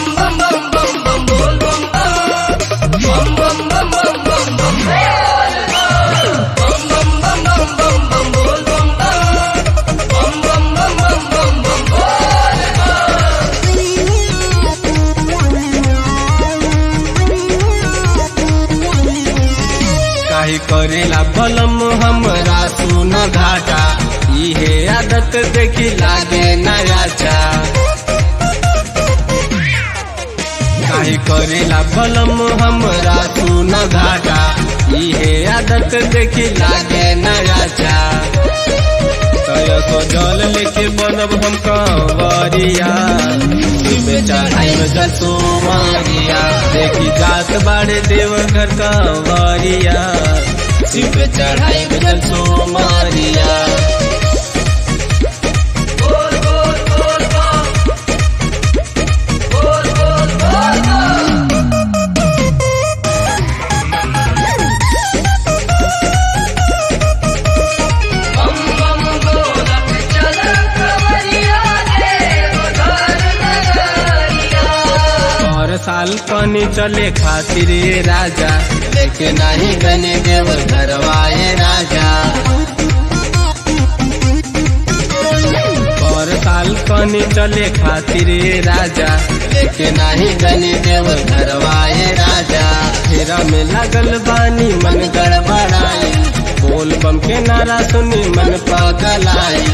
काहे करेला बलम हमरा सुन घाटा इहे आदत देखी लागे नया चा काहे करेला बलम हमरा सुन घाटा इहे आदत देखी लागे नया चा तय सजल लेके बनब हम कंवरिया शिवे चढ़ाई में जसो मारिया देखी जात बाड़े देव घर कंवरिया शिवे चढ़ाई में जसो मारिया हर साल पानी चले खातिर ये राजा लेके नहीं गने देव घरवाए राजा हर साल पानी चले खातिर ये राजा लेके नहीं गने देव घरवाए राजा फेरा में लगल बानी मन गड़बड़ाई बोल बम के नारा सुनी मन पागल आई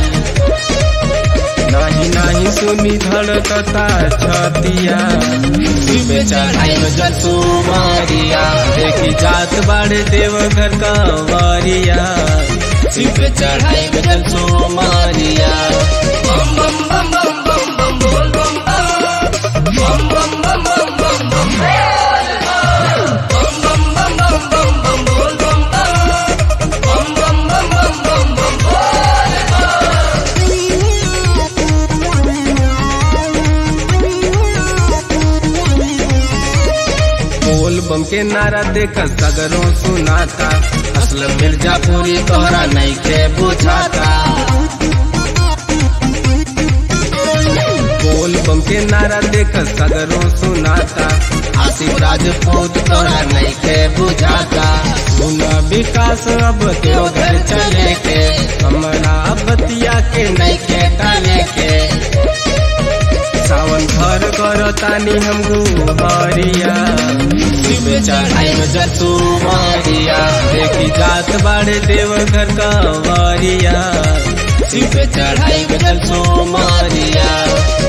नाही नाही सुनी धड़कता छतिया शिवे चढ़ाई में जसो मारिया देखी जात बाड़े देव घर का वारिया शिवे चढ़ाई में जसो मारिया बम बम बम बम बम बम बोल बम बम बम बम बम बम बम बम बोल बम के नारा देख सगरों सुनाता असल मिर्जापुरी तोहरा नहीं के बुझाता बोल बम के नारा देख सगरों सुनाता आसिफ राजपूत तोहरा नहीं के बुझाता सुना विकास अब क्यों घर चले के हमारा बतिया के नहीं के टाले के सावन घर करो तानी हम गुहरिया शिवे चढ़ाई में जसू मारिया देखी जात बाड़े देव घर का वारिया शिवे चढ़ाई में जसू मारिया